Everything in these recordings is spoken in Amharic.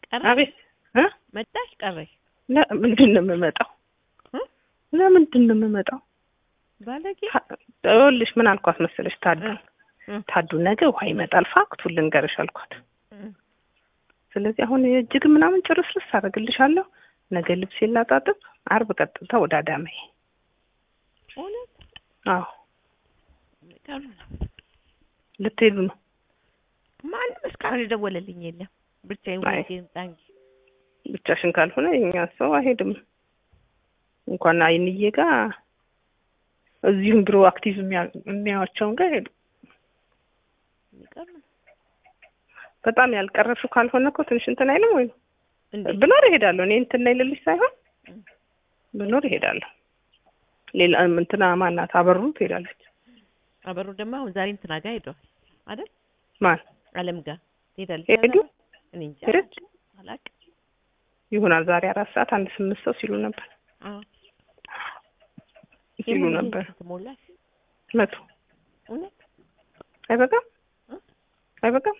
ቀረሽ አቤት እ መጣሽ ቀረሽ ለምንድን ነው የምመጣው? እ? ለምንድን ነው የምመጣው? ባለጌ ይኸውልሽ ምን አልኳት መሰለሽ ታዱ እ። ታዱ ነገ ውሃ ይመጣል ፋክቱን ልንገርሽ አልኳት። እ። ስለዚህ አሁን የእጅግ ምናምን ጭርስርስ አደርግልሻለሁ። ነገ ልብሴን ላጣጥብ፣ አርብ ቀጥታ ወደ አዳማዬ። እውነት አዎ የሚገርም ነው። ልትሄዱ ነው? ማንም እስካሁን የደወለልኝ የለም። ብቻዬን አይ። ወልጄ ልምጣ እንጂ ብቻሽን ካልሆነ የኛ ሰው አይሄድም። እንኳን አይንዬ ጋር እዚሁም ድሮ አክቲቭ የሚያ- የሚያዩዋቸውን ጋር ሄዱ። የሚገርም ነው። በጣም ያልቀረብሽው ካልሆነ እኮ ትንሽ እንትን አይልም ወይ? እንዴት ብኖር እሄዳለሁ። እኔ እንትን አይልልሽ ሳይሆን እ። ብኖር እሄዳለሁ። ሌላ እንትና ማናት አበሩ ትሄዳለች። አበሩ ደግሞ አሁን ዛሬ እንትና ጋር ሄደዋል አይደል? ማን አለም ጋር ትሄዳለች። ሄዱ? አይደል? እኔ እንጃ ሄደች አላውቅም። ይሆናል። ዛሬ አራት ሰዓት አንድ ስምንት ሰው ሲሉ ነበር አዎ ሲሉ የሙሉ ነበር። ስንት ሞላሽ? መቶ እውነት አይበቃም እ? አይበቃም።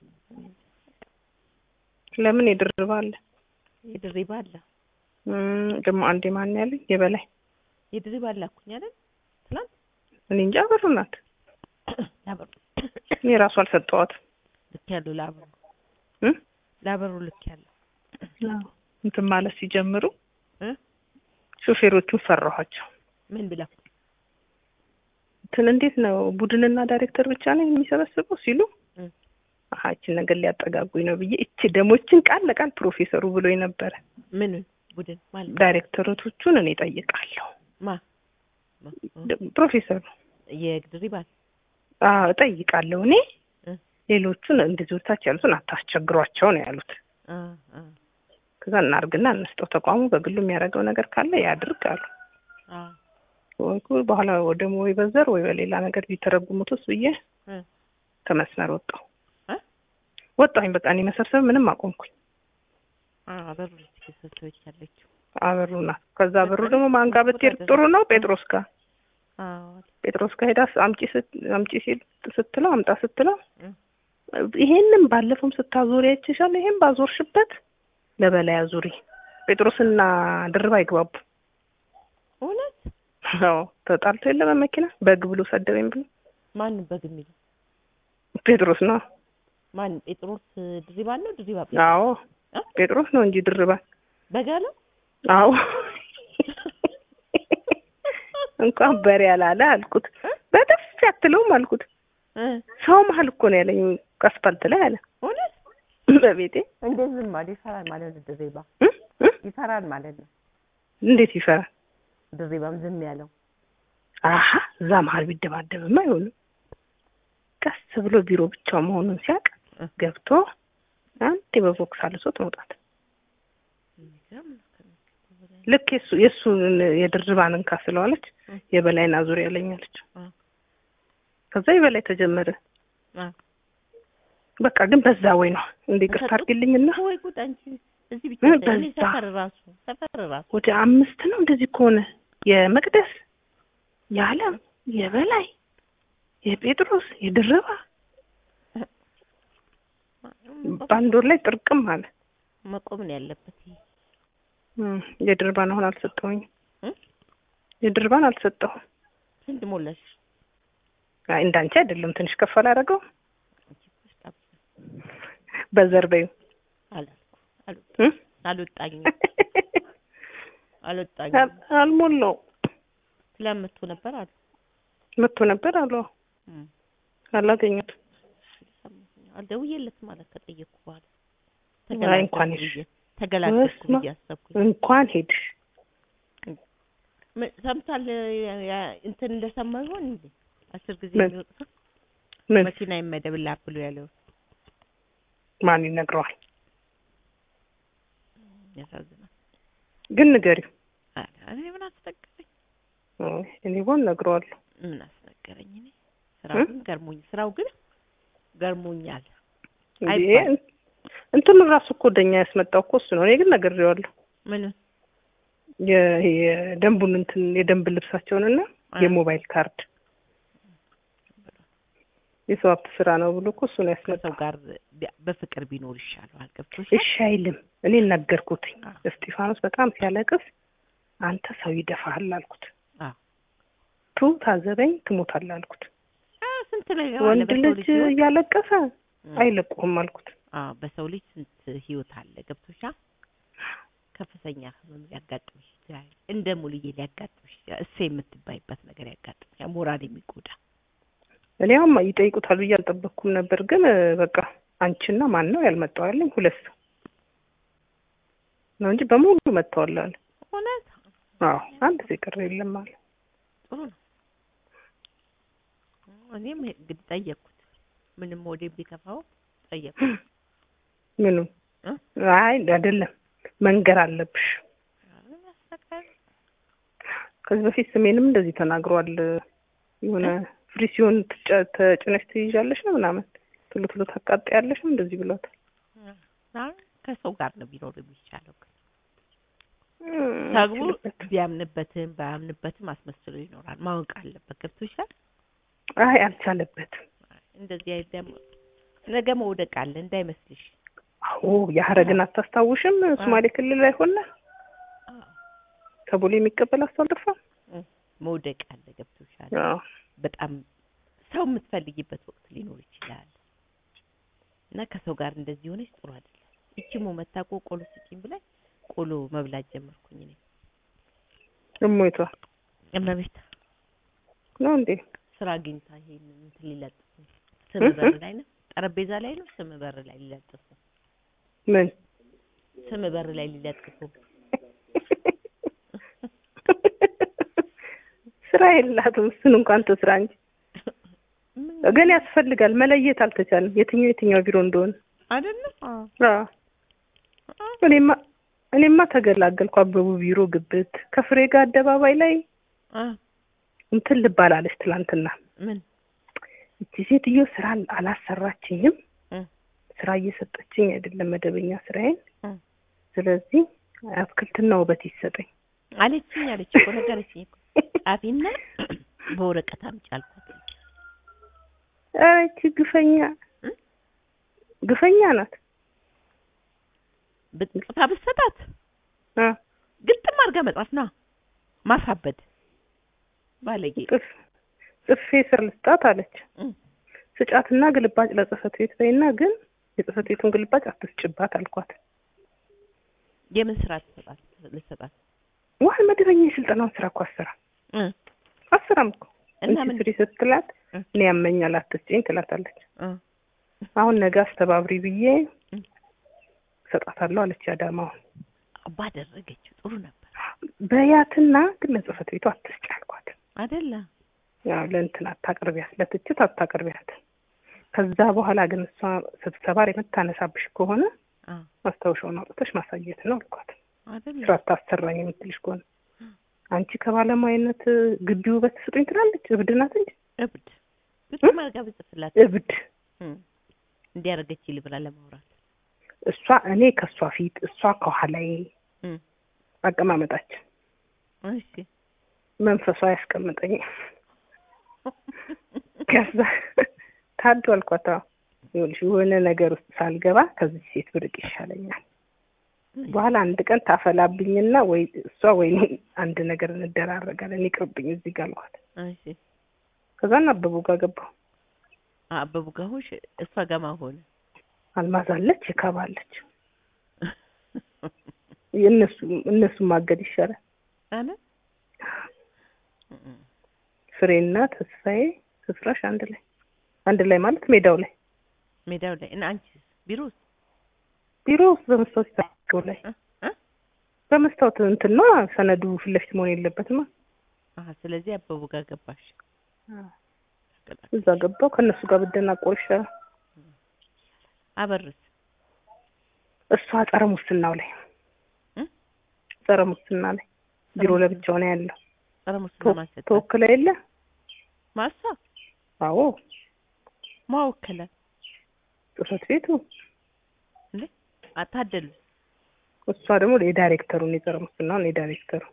ለምን የድርባ አለ የድሪባ አለ እም፣ ደግሞ አንዴ ማን ያለኝ የበላይ የድሪባ አላኩኝ አይደል? ትናንት እኔ እንጃ አበሩ ናት። ለአበሩ እኔ ራሱ አልሰጠዋትም። ልክ ያለው ለአበሩ እ? ለአበሩ ልክ ያለው አዎ። እንትን ማለት ሲጀምሩ እ? ሾፌሮቹን ፈራኋቸው። ምን ብላ እንትን እንዴት ነው ቡድንና ዳይሬክተር ብቻ ነው የሚሰበስበው ሲሉ እ። አሀ ይችን ነገር ሊያጠጋጉኝ ነው ብዬ እቺ ደሞችን ቃል ለቃል ፕሮፌሰሩ ብሎኝ ነበረ። ምን ቡድን ማለት ዳይሬክተሮቹን እኔ ጠይቃለሁ። ማ ማ? ደ- ፕሮፌሰሩ የድሪባ አዎ እጠይቃለሁ እኔ እ። ሌሎቹን እንደዚህ ወታች ያሉትን አታስቸግሯቸው ነው ያሉት። አ አ ከዛ እናርግና እንስጠው ተቋሙ በግሉ የሚያደርገው ነገር ካለ ያድርግ አሉ። አ ወይ እኮ በኋላ ወደ ወይ በዘር ወይ በሌላ ነገር ቢተረጉሙትስ ብዬ እ ከመስመር ወጣሁ እ? ወጣሁኝ። በቃ እኔ መሰብሰብ ምንም አቆምኩኝ። አ አበሩ ልጅ ከሰሰች ያለችው አበሩ ናት። ከዛ አበሩ ደግሞ ማን ጋር ብትሄድ ጥሩ ነው? ጴጥሮስ ጋር አዎ ጴጥሮስ ጋር ሄዳ አምጪ ስት- አምጪ ሲል ስትለው አምጣ ስትለው እ ይሄንን ባለፈውም ስታዞሪ አይቼሻለሁ። ይሄን ባዞርሽበት ለበላይ አዙሪ። ጴጥሮስና ድርብ አይግባቡ። እውነት አዎ ተጣልቶ የለ በመኪና በግ ብሎ ሰደበኝ ብሎ ማን በግ የሚለው ጴጥሮስ ነው። ማን ጴጥሮስ ድሪባ ነው ድሪባ አዎ እ? ጴጥሮስ ነው እንጂ ድርባ በጋ ነው አዎ እንኳን በሬ ያላለ አልኩት። በጥፊ አትለውም አልኩት። እ ሰው መሀል እኮ ነው ያለኝ አስፋልት ላይ አለ። እውነት በቤቴ እንዴት ዝም ማለት ይፈራል ማለት ነው ድሪባ እ? እ? ይፈራል ማለት ነው እንዴት ይፈራል? ድሪባም ዝም ያለው አሀ እዛ መሀል ቢደባደብማ አይሆንም። ቀስ ብሎ ቢሮ ብቻው መሆኑን ሲያውቅ እ። ገብቶ አንዴ በቦክስ አልሶት መውጣት። የሚገርም ነው ከሚገባው በላይ። ልክ የሱ የእሱን የድርባን እንካ ስለዋለች እ። የበላይን አዙሪያ ያለኛለች። አ ከዛ የበላይ ተጀመረ። አ በቃ ግን በዛ ወይ ነው እንደ ይቅርታ ተሰጡት? አድርጊልኝና ወይ ጉድ አንቺ እዚህ ብቻ ምን ሳይሆን እኔ በዛ? ሰፈር ራሱ ሰፈር ራሱ ወደ አምስት ነው እንደዚህ ከሆነ የመቅደስ የዓለም የበላይ የጴጥሮስ የድርባ በአንድ ወር ላይ ጥርቅም አለ። መቆም ነው ያለበት ይሄ እም፣ የድርባን አሁን አልሰጠሁኝም። እ? የድርባን አልሰጠሁም። ስንት ሞላሽ አይ እንዳንቺ አይደለም ትንሽ ከፍ አላደረገው አንቺ እኮ በጣም በዘር በይው አላልኩ አልወጣ እ? አልወጣኝም አልወጣኝም አል- አልሞላው ስለምቱ ነበር አሉ መጥቶ ነበር አሉ እም። አላገኘሁትም። አልደውዬለት ማለት ከጠየቅኩ በኋላ አይ እንኳን ተገላገልኩ ሄድሽ ብዬ ተገላገልኩ በስመ ብዬ አሰብኩኝ። እንኳን ሄድሽ ምን- ሰምቷል ያ- ያ- እንትን እንደሰማ ይሆን እንዴ አስር ጊዜ ምን? የሚወቅሰው ምን መኪና ይመደብልህ ብሎ ያለው ማን ይነግረዋል? ያሳዝናል። ግን ንገሪው። ኧረ እኔ ምን አስነገረኝ አይ፣ እኔ ቦን ነግረዋለሁ። ምን አስነገረኝ እኔ ስራው እ? ግን ገርሞኝ ስራው ግን ገርሞኛል። እንዴ አይባልም። እንትኑ ራሱ እኮ ወደኛ ያስመጣው እኮ እሱ ነው። እኔ ግን ነግሬዋለሁ። ምን የ- የደንቡን እንትን የደንብ ልብሳቸውንና አ። የሞባይል ካርድ የሰው ሀብት ስራ ነው ብሎ እኮ እሱን ከሰው ያስመጣው። ጋር ቢ- በፍቅር ቢኖር ይሻለዋል። ገብቶሻል? እሺ አይልም። እኔ ነገርኩትኝ። አዎ። እስጢፋኖስ በጣም ሲያለቅስ አንተ ሰው ይደፋሃል አልኩት። አዎ። ቱ ታዘበኝ ትሞታለህ አልኩት። አ ስንት ነገር አለ ወንድ በሰው ልጅ ልጅ ህይወት። እያለቀሰ እም፣ አይለቁህም አልኩት። አዎ በሰው ልጅ ስንት ህይወት አለ። ገብቶሻል? ከፍተኛ ህመም ሊያጋጥምሽ ይችላል። እንደ ሙልዬ ሊያጋጥምሽ ይችላል። እሴ የምትባይበት ነገር ያጋጥምሻል። ሞራል የሚጎዳ እኔ አሁን ይጠይቁታል ብዬ አልጠበቅኩም ነበር፣ ግን እ፣ በቃ አንቺና ማን ነው ያልመጣው ያለኝ ሁለት ሰው ነው እንጂ በሙሉ መጥተዋል አለ። እውነት አዎ አንድ ሰው የቀረ የለም አለ። ጥሩ ነው። እኔም እንግዲህ ጠየቅኩት። ምንም ወደ ቢከፋው ጠየቅኩት። ምኑ እ? አይ አይደለም መንገር አለብሽ። ያስተካክል ከዚህ በፊት ስሜንም እንደዚህ ተናግሯል። የሆነ ፍሪ ሲሆን ትጨ- ተጭነሽ ትይዣለሽ ነው ምናምን ቶሎ ቶሎ ታቃጥያለሽ ነው እንደዚህ ብሏታል። አይ ከሰው ጋር ነው ቢኖር የሚቻለው። እም፣ ሰው ይችልበት። ቢያምንበትም ባያምንበትም አስመስሎ ይኖራል። ማወቅ አለበት። ገብቶሻል? አይ አልቻለበትም። እንደዚህ አይነት ደግሞ ነገ መውደቅ አለ እንዳይመስልሽ። አዎ የሀረግን አታስታውሽም? ሶማሌ ክልል ላይ ሆነ ከቦሌ የሚቀበል አስተልጥፋ መውደቅ አለ። ገብቶሻል? አዎ በጣም ሰው የምትፈልጊበት ወቅት ሊኖር ይችላል እና ከሰው ጋር እንደዚህ ሆነች ጥሩ አይደለም። እቺ ሞመታ እኮ ቆሎ ስጪኝ ብላኝ ቆሎ መብላት ጀመርኩኝ እኔ እሞይቷ እመቤት ነው እንዴ? ስራ አግኝታ ይሄን እንትን ሊለጥፉ ስም በር ላይ ነው ጠረጴዛ ላይ ነው ስም በር ላይ ሊለጥፉ ምን ስም በር ላይ ሊለጥፉ ስራ የላትም። እሱን እንኳን ትስራ እንጂ ግን ያስፈልጋል። መለየት አልተቻለም የትኛው የትኛው ቢሮ እንደሆነ። አይደለም አዎ እኔማ እኔማ ተገላገልኩ። አበቡ ቢሮ ግብት ከፍሬ ጋር አደባባይ ላይ አ እንትን ልባላለች ትላንትና። ምን እቺ ሴትዮ ስራ አላሰራችኝም፣ እ ስራ እየሰጠችኝ አይደለም መደበኛ ስራዬን። እ ስለዚህ አትክልትና ውበት ይሰጠኝ። አለችኝ አለች እኮ ነገረችኝ እኮ ጻፊና በወረቀት አምጪ አልኳት። ኧረ ይቺ ግፈኛ እ? ግፈኛ ናት። ብትጽፋ ብትሰጣት አ ግጥም አድርጋ መጻፍ ና ማሳበድ ባለጌ ጽፍ ጽፌ ስር ልስጣት አለች። እ ስጫትና ግልባጭ ለጽህፈት ቤት በይና ግን የጽህፈት ቤቱን ግልባጭ አትስጭባት አልኳት። የምን ስራ ትሰጣት ልሰጣት ዋል መደበኛ የስልጠናውን ስራ እኮ አሰራ እ አሰራም እኮ እና እንቺ ምን ስሪ ስትላት እ እኔ ያመኛል አትስጭኝ ትላታለች። እ አሁን ነገ አስተባብሪ ብዬ እ እሰጣታለሁ አለች። አዳማውን ባደረገችው ጥሩ ነበር በያትና ግን ለጽህፈት ቤቱ አትስጭ አልኳት። አይደለ ያው ለእንትን አታቅርቢያት፣ ለትችት አታቅርቢያት። ከዛ በኋላ ግን እሷ ስትሰባር የምታነሳብሽ ከሆነ አ ማስታወሻውን አውጥተሽ ማሳየት ነው አልኳት። አይደለ ስራ አታሰራኝ የምትልሽ ከሆነ አንቺ ከባለሙያነት ግቢ ውበት ስጡኝ ትላለች። እብድ ናት እንጂ እብድ ግጥም አድርጋ ብጽፍላት እብድ። እ እንዲያደርገች ልብላ ለማውራት እሷ እኔ ከእሷ ፊት እሷ ከኋላዬ እ አቀማመጣችን እሺ መንፈሷ ያስቀምጠኝ። ከዛ ታዱ አልኳት። አዎ ይኸውልሽ የሆነ ነገር ውስጥ ሳልገባ ከዚህ ሴት ብርቅ ይሻለኛል። በኋላ አንድ ቀን ታፈላብኝና ወይ እሷ ወይ እኔ አንድ ነገር እንደራረጋለን። ይቅርብኝ እዚህ ጋር አልኳት። እሺ ከዛና አበቡ ጋር ገባሁ። አበቡ ጋር ሆንሽ እሷ ጋር ማን ሆነ አልማዝ አለች፣ የካባ አለች። የእነሱ እነሱ ማገድ ይሻላል። አለ ፍሬና ተስፋዬ ስፍራሽ አንድ ላይ አንድ ላይ ማለት ሜዳው ላይ ሜዳው ላይ እና አንቺ ቢሮ ውስጥ ቢሮ ውስጥ በመስታወት ይታገው ላይ እ እ በመስታወት እንትን ነው ሰነዱ ፊት ለፊት መሆን የለበትም። አሀ ስለዚህ አበቡ ጋር ገባሽ እዛ ገባው ከእነሱ ጋር ብደናቆር ይሻላል። አበርስ እሷ ጸረ ሙስናው ላይ እ ጸረ ሙስና ላይ ቢሮ ለብቻው ነው ያለው። ጸረ ሙስና ተወ- ማሰጣት ተወክለ የለ ማሳ አዎ ማወከለ ጽህፈት ቤቱ እንዴ አታደሉ እሷ ደግሞ የዳይሬክተሩን የጸረ ሙስናውን የዳይሬክተሩ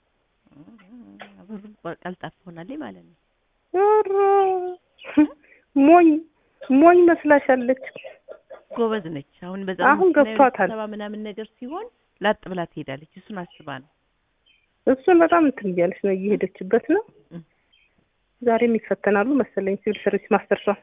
አበሩ ቀልጣፋ ሆናለች ማለት ነው ኧረ ሞኝ ሞኝ መስላሻለች። ጎበዝ ነች። አሁን በዛ አሁን ገብቷታል። ሰባ ምናምን ነገር ሲሆን ላጥ ብላ ትሄዳለች። እሱን አስባ ነው። እሱን በጣም እንትን እያለች ነው እየሄደችበት ነው። እም። ዛሬም ይፈተናሉ መሰለኝ ሲቪል ሰርቪስ ማስተርሷን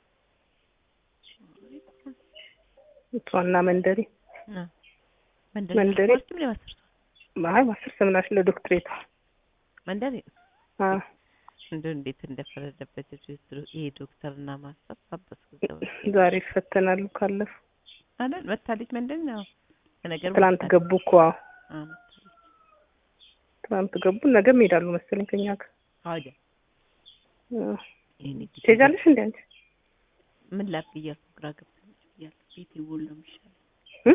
እሷና መንደሪ አ መንደሪ መንደሪ። ትምህርት ምን ያስተርሷል? አይ ማስተርስ ምናሽ ለዶክትሬቷ መንደሪ አ እንደው እንዴት እንደፈረደበት የዶክተር- ይሄ ዶክተርና ማስተር ሳበስ ዛሬ ይፈተናሉ ካለፉ አይደል መታለች መንደሪ ነው ለነገሩ ትላንት መታለች። ገቡ እኮ አዎ። አ መታለች። ትላንት ገቡ ነገም ይሄዳሉ መሰለኝ ከኛ ጋር አውደ አ። ይሄኔ ጊዜ ትሄጃለሽ እንዴ አንቺ ምን ላድርግ እያልኩ ግራ ገብቶኛል እያልኩ ቤቴ ቦል ነው የሚሻለኝ እ?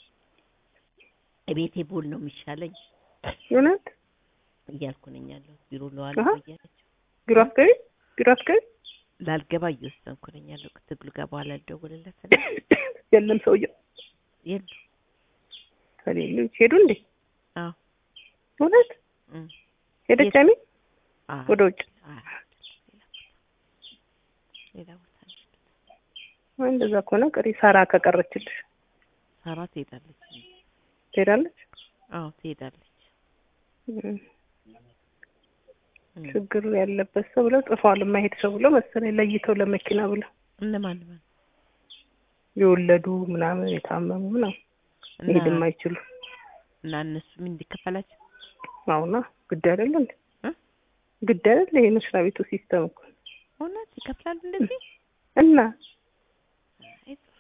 ቤቴ ቦል ነው የሚሻለኝ እውነት እያልኩ ነኝ ያለሁት ቢሮ ለዋል አሀ። እያለች ቢሮ አትገቢ ቢሮ አትገቢ ላልገባ እየወሰንኩ ነኝ ያለው ትግሉ ጋር በኋላ ልደውልለት የለም ሰውዬው የሉ ከሌሉ ሄዱ እንዴ አዎ እውነት እም። ሄደች የት? አሚ አዎ ወደ ውጭ አዎ ሌላ ቦታ ነው። ወይ እንደዛ ከሆነ ቀሪ ሳራ ከቀረችልሽ ሳራ ትሄዳለች ትሄዳለች አዎ ትሄዳለች እም። እም። ችግር ያለበት ሰው ብለው ጽፈዋል የማይሄድ ሰው ብለው መሰለኝ ለይተው ለመኪና ብለው እነማን ማን የወለዱ ምናምን የታመሙ ምናምን እና መሄድ የማይችሉ እና እነሱ ምን እንዲከፈላቸው አሁና ግድ አይደለ እንዴ እ? ግድ አይደለ ይሄ መስሪያ ቤቱ ሲስተም እኮ እውነት ይከፍላሉ እንደዚህ እና አይ ጥሩ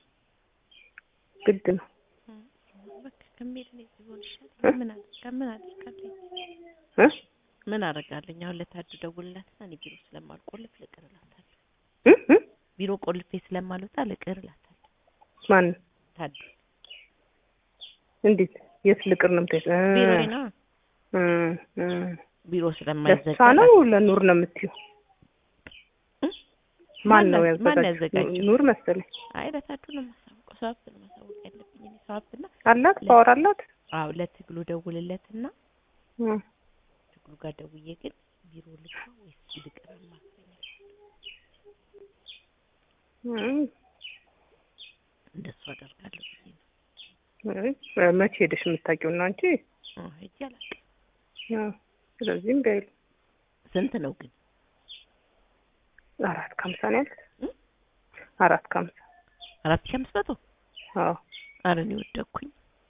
ግድ ነው በቃ ከሚሄድ እኔ እዚህ ብሆን ይሻለኛል። ምን አደርጋ ምን አደርጋለሁ? እ ምን አደርጋለኝ? አሁን ለታዱ ደውልላትና እኔ ቢሮ ስለማልቆልፍ ልቅር እላታለሁ። እ እ ቢሮ ቆልፌ ስለማልወጣ ልቅር እላታለሁ። ማን ታዱ እንዴት የት ልቅር ነው የምትሄድ እ ቢሮ ነው እ እ ቢሮ ለእሷ ስለማይዘጋ ነው ለኑር ነው የምትይው እ? ማን ነው ማን ያዘጋጀው ያዘጋጀው? ኑር መሰለኝ አይ ለታዱ ነው የማሳውቀው። ሰው ሀብት ነው ማሳወቅ ያለብኝ እኔ ሰው ሀብትና አላት ፓወር አላት አዎ ለትግሉ ደውልለትና እ ትግሉ ጋር ደውዬ ግን ቢሮ ልግባ ወይስ ልቅር አማክረኛል። እ እንደሱ አደርጋለሁ ብዬ ነው። እ መቼ ሄደሽ የምታውቂው ነው አንቺ አዎ ሂጅ አላውቅም። እ ስለዚህም በይሉ ስንት ነው ግን? አራት ከሀምሳ ነው ያሉት እ? አራት ከሀምሳ አራት ሺህ አምስት መቶ አዎ ኧረ እኔ ወደኩኝ።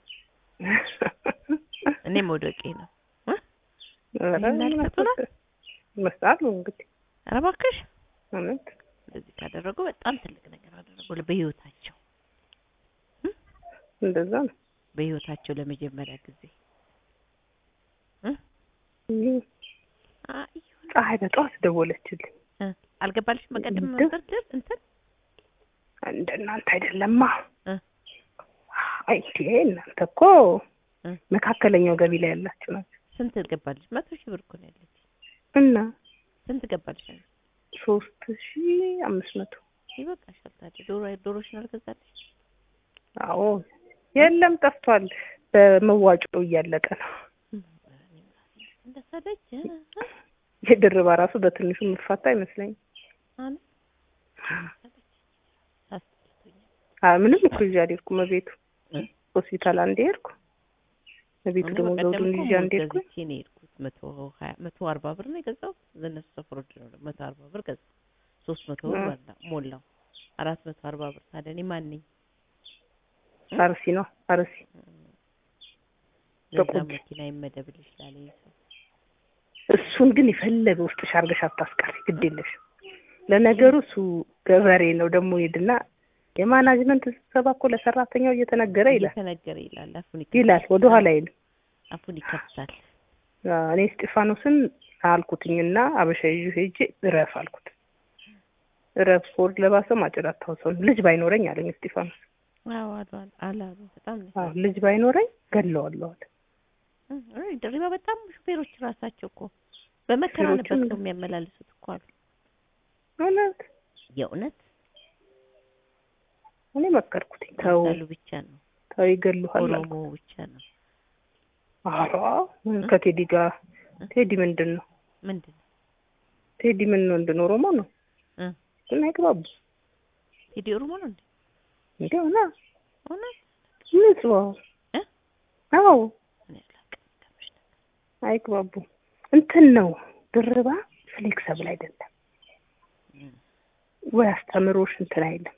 እኔ መውደቄ ነው። ኧረ ይሄን ያህል ሰጡናል? ይመስላል እንግዲህ ኧረ እባክሽ እውነት እንደዚህ ካደረጉ በጣም ትልቅ ነገር አደረጉ በህይወታቸው እንደዛ ነው በህይወታቸው ለመጀመሪያ ጊዜ እ? ይህ አይ ፀሐይ በጠዋት ደወለችልኝ እ አልገባልሽም? በቀደም እንደ- መንደርደር እንትን እንደ እናንተ አይደለማ እ አይ እንዴ እናንተ እኮ እ መካከለኛው ገቢ ላይ ያላችሁ ናቸው ስንት ገባልሽ? መቶ ሺህ ብር እኮ ነው ያለች። እና ስንት ገባልሽ? ሶስት ሺ አምስት መቶ ይበቃሻል። ታዲያ ዶሮ ዶሮሽን አልገዛልሽ? አዎ የለም ጠፍቷል በመዋጮ እያለቀ ነው እንደሰለች እ? የድርባ ራሱ በትንሹ የምፋታ አይመስለኝም አነ አስጠልቶኛል። አ ምንም እኮ ይዤ አልሄድኩም ቤቱ እ? ሆስፒታል አንዴ ሄድኩ ቤቱ እኔ ደግሞ በቀደም ዘውዱን እኮ ይዤ አንዴ ሙዝ ሄድኩ ገዝቼ ነው የሄድኩት። መቶ ሀያ መቶ አርባ ብር ነው የገዛሁት። ዘነሱ ሰፈር ወድ ነው መቶ አርባ ብር ገዛሁ። ሶስት መቶ ብር እ። በላ ሞላው አራት መቶ አርባ ብር። ታዲያ እኔ ማን ነኝ? አርሲ ነው አርሲ ለዛ በቁብ። መኪና ይመደብልሽ ላለኝ ሰው እሱን ግን የፈለገ ውስጥሽ አድርገሽ አታስቀሪ ግድ የለሽ ለነገሩ እሱ ገበሬ ነው ደግሞ ሄድና የማናጅመንት ስብሰባ እኮ ለሰራተኛው እየተነገረ ይላል እየተነገረ ይላል። አፉን ይላል ወደ ኋላ አይልም አፉን ይከፍታል። አዎ፣ እኔ እስጢፋኖስን አልኩትኝና አበሻ ይዤ ሄጄ እረፍ አልኩት እረፍ ፎርድ ለባሰ ማጭድ አታውሰው ልጅ ባይኖረኝ አለኝ እስጢፋኖስ አዎ አሉ አሉ አላሉ በጣም ነው አዎ ልጅ ባይኖረኝ ገለዋለሁ አለ እ፣ አይ ድሪባ በጣም ሹፌሮች ራሳቸው እኮ በመከራ ነበር ሹፌሮቹም ሰው የሚያመላልሱት እኮ አሉ። እውነት የእውነት እኔ መከርኩትኝ ተው ያሉ ብቻ ነው ተው ይገሉሃል አልኩት ኦሮሞ ብቻ ነው ኧረ ከቴዲ ጋር ቴዲ ምንድን ነው ምንድን ነው ቴዲ ምን ነው እንድን ኦሮሞ ነው እ ግን አይግባቡ ቴዲ ኦሮሞ ነው እንዴ? እንዲሆና እውነት ንጹህ እ? አዎ እኔ አላውቅም። ከምሽ ነው። አይግባቡ እንትን ነው ድርባ ፍሌክሰብል አይደለም እም። ወይ አስተምሮሽ እንትን አይልም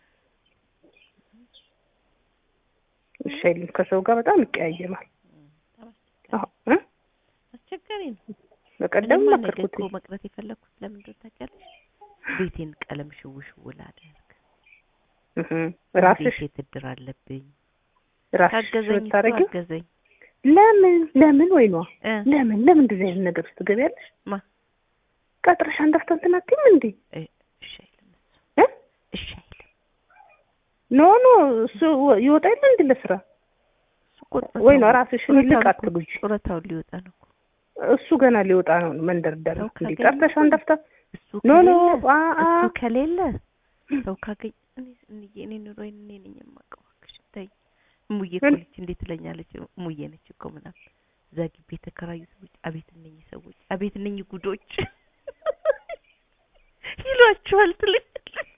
እሺ አይልም ከሰው ጋር በጣም ይቀያየማል በጣም አዎ እ? አስቸጋሪ ነው። በቀደም እኔማ ነገ መከርኩት እኮ መቅረት የፈለኩት ለምን እንደሆነ ታውቂያለሽ? ቤቴን ቀለም ሽው ሽው ላደርግ እህ ራስሽ ቤቴ ትድር አለብኝ። ራስሽ ካገዘኝ እሱ ብታረጊው አገዘኝ ለምን ለምን ወይ ነው እ ለምን ለምን እንደዚህ አይነት ነገር ውስጥ ትገቢያለሽ? ማ ቀጥረሽ አንድ አፍታ እንትን አትይም እንዴ? እ እሺ አይልም እሱ እ? እሺ አይልም። ኖ ኖ እሱ ይወጣ የለ እንዴ ለስራ እሱ እኮ ጡረታውን- ወይ ነው ራስሽን ጡረታውን ልቅ እኮ- አትጉጂ። ጡረታውን ሊወጣ ነው እኮ እሱ ገና ሊወጣ ነው መንደርደር ሰው እንዴ ካገኘ ቀጥረሽ አንድ አፍታ እሱ ኖ ኖ ከሌለ አ አ እሱ ከሌለ ሰው ካገኝ እኔ እኔ እኔ ኑሮዬን እኔ ነኝ የማውቀው። እባክሽ ተይኝ። እሙዬ እኮ ምን? ነች እንዴት ትለኛለች? እሙዬ ነች እኮ ምናምን እዛ ግቢ የተከራዩ ሰዎች አቤት እነኚህ ሰዎች አቤት እነኚህ ጉዶች ይሏቸዋል ትለኛለች።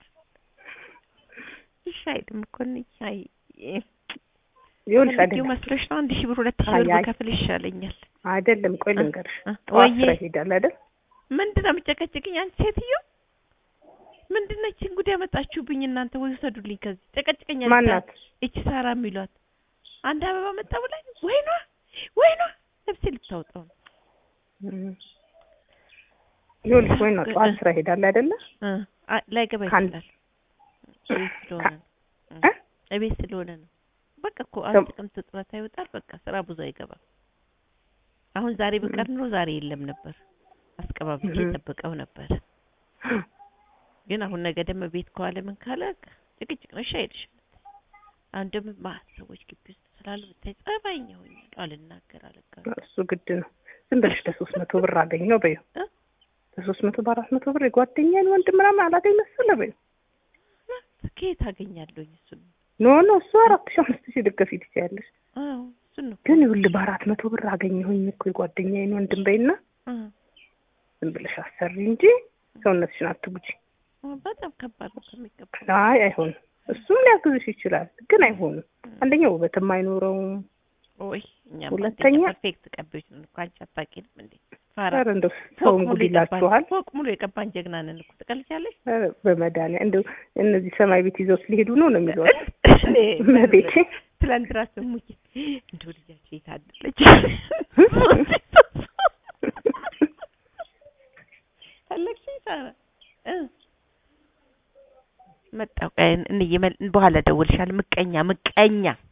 እሺ አይልም እኮ እኔ አይ ይኸውልሽ ፈልጌው አይደለም መስሎሽ ነው አንድ ሺህ ብር ሁለት ሺህ አይ ብር አይ ብከፍል ይሻለኛል። አይደለም ቆይ ልንገርሽ እ? ጠዋት ወይዬ ስራ ይሄዳል አይደል ምንድን ነው የምጨቀጭቅኝ? አንቺ ሴትዮ ምንድን ነች እንጉድ ያመጣችሁብኝ እናንተ? ወይ ውሰዱልኝ ከዚህ ጨቀጭቀኛለች። ማናት እቺ ሳራ የሚሏት አንድ አበባ መጣ ብላኝ ወይኗ ወይኗ ነፍሴ ልታወጣው ነው። እም። ይኸውልሽ ወይ ነው ጠዋት ስራ ይሄዳል አይደለ እ አ- ላይገባ ካን- ይችላል። እቤት ስለሆነ ነው። እ? እቤት ስለሆነ ነው። በቃ እኮ ሰም- አንድ ጥቅምት ጡረታ ይወጣል። በቃ ስራ ብዙ አይገባም። አሁን ዛሬ በቀር ኑሮ ዛሬ የለም ነበር። አስቀባብዬ እህ። ጠብቀው ነበር። ግን አሁን ነገ ደግሞ ቤት ከዋለ ምን ካለ ጭቅጭቅ ነው። እሺ አይልሽም። አሁን ደግሞ ማት ሰዎች ግቢ ውስጥ ስላሉ ብታይ ጸባይኛ ሆኛለሁ። አልናገር አለቃ እሱ ግድ ነው ዝም ብለሽ ለሶስት መቶ ብር አገኘው በይው እ? ለሶስት መቶ በአራት መቶ ብር የጓደኛን ወንድ ምናምን አላገኝ መሰለ በይው ከየት አገኛለሁኝ? እሱን ኖ ኖ እሱ አራት ሺህ አምስት ሺህ ልትከፊ ትችያለሽ አዎ እሱን ነው ግን ይኸውልህ በአራት መቶ ብር አገኘሁኝ እኮ የጓደኛዬን ወንድም በይና አ ዝም ብለሽ አሰሪ እንጂ ሰውነትሽን አትጉጂ አ፣ በጣም ከባድ ነው ከሚገባ አይ አይሆንም እሱም ሊያግዝሽ ይችላል ግን አይሆንም አንደኛ ውበትም አይኖረውም ወይ እኛ ሁለተኛ- ፐርፌክት ቀቢዎች ነን እኮ አንቺ አታውቂንም እንዴ? ፋራ ኧረ እንደው ፎቅ ሰውን ሙሉ ጉድ የቀባን ይላችኋል ፎቅ ሙሉ የቀባን ጀግና ነን እኮ ትቀልጃለሽ። ኧረ በመድኃኒዓለም እንደው እነዚህ ሰማይ ቤት ይዘው ሊሄዱ ነው ነው የሚሏት እኔ መቤቴ ትላንት ራሱ እሙዬ እንደው ልጃቸው የታደለች ፈለግሽኝ ሳራ እ መጣሁ ቆይ እንዬ መል- በኋላ እደውልልሻለሁ። ምቀኛ ምቀኛ